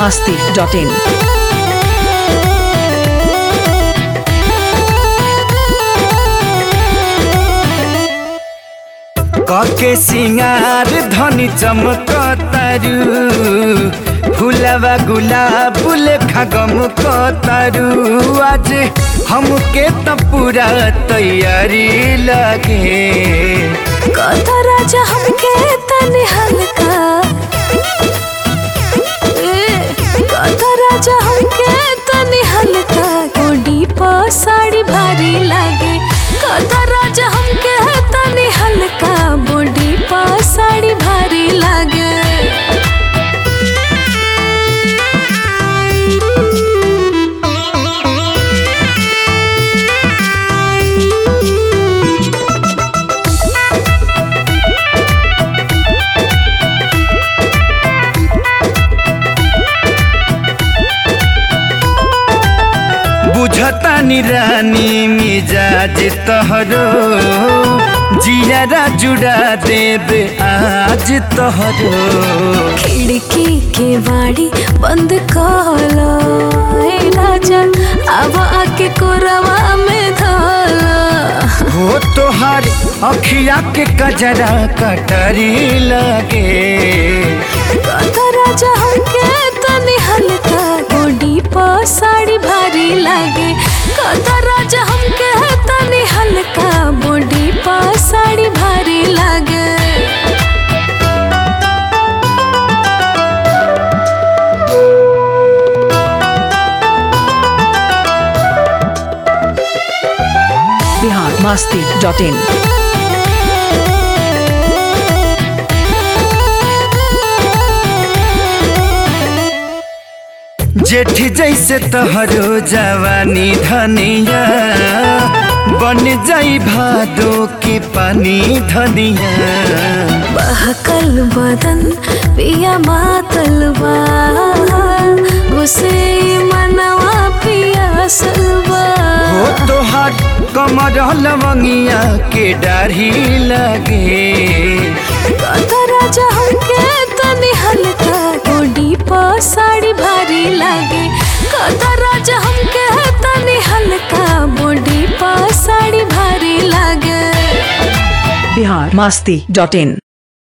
masti.in. कके सिंगार धनी चमकतारू फुलवा गुलाब लेखा गमकतारू आज हमके त पूरा तैयारी लगे कथा राजा हमके तनी हल्का ए, कथा राजा हमके तनी हल्का गोडी प साड़ी भारी लागे कथा राजा हमके तनी हल्का बॉडी प साड़ी भारी लागे बुझता रानी मिजाज तहरो जियारा जुड़ा देब आज तहरो खिड़की के बाड़ी बंद कलो ए राजा अब आके कोरवा में धोलो हो तोहार अखिया के कजरा कटरी लगे कथा राजा हमके तनी हल्का गोडी प साड़ी भारी लागे कथा राजा हमके तनी हल्का बॉडी प साड़ी भारी लागे Bihar masti.in. जेठी जैसे तोहरो जवानी धनिया बन जाई भादो के पानी धनिया बहकल बदन पिया मातल बा उसे मनवा पिया सलवा हो तोहार कमर लवंगिया के डाढ़ी लगे कथा राजा हमके तनी हल्का गोडी प साड़ी भारी लागे कथा राजा हमके तनी हल्का बॉडी प साड़ी भारी लागे Bihar masti.in.